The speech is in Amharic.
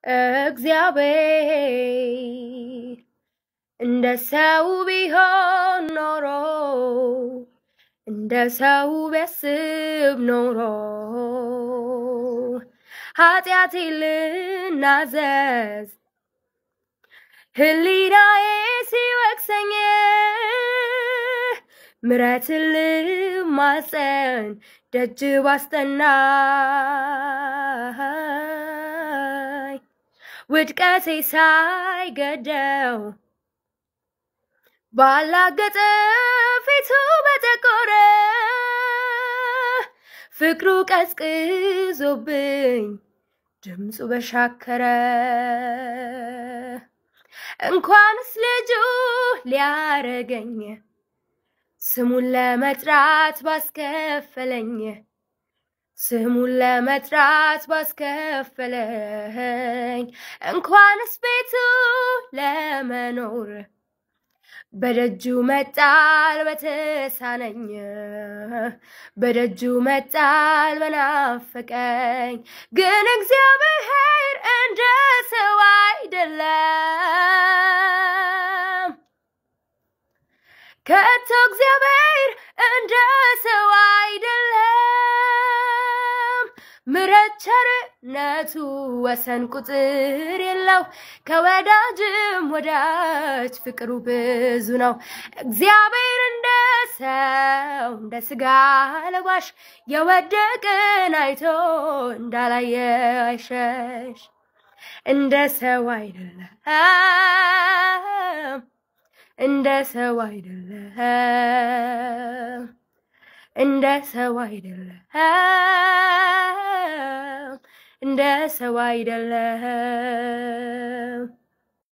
እግዚአብሔር እንደ ሰው ቢሆን ኖሮ እንደ ሰው ቢያስብ ኖሮ ኃጢአቴ ልናዘዝ ህሊናዬ ሲወቅሰኝ ምሕረትን ልማጸን ደጅ ባስጠናኝ ውድቀቴ ሳይገደው ባላገጠ ፊቱ በጠቆረ ፍቅሩ ቀዝቅዞብኝ ድምፁ በሻከረ እንኳንስ ልጁ ሊያረገኝ ስሙን ለመጥራት ባስከፈለኝ ስሙን ለመጥራት ባስከፈለኝ እንኳንስ ቤቱ ለመኖር በደጁ መጣል በተሳነኝ በደጁ መጣል በናፈቀኝ ግን እግዚአብሔር እንደ ሰው አይደለም ከቶ እግዚአብሔር እንደ ሰው አይደለም ምሕረት ቸርነቱ ወሰን ቁጥር የለው ከወዳጅም ወዳጅ ፍቅሩ ብዙ ነው እግዚአብሔር እንደ ሰው እንደ ስጋ ለባሽ የወደቅን አይቶ እንዳላየ አይሸሽ እንደ ሰው አይደለም እንደ ሰው አይደለም እንደ ሰው አይደለም እንደ ሰው አይደለም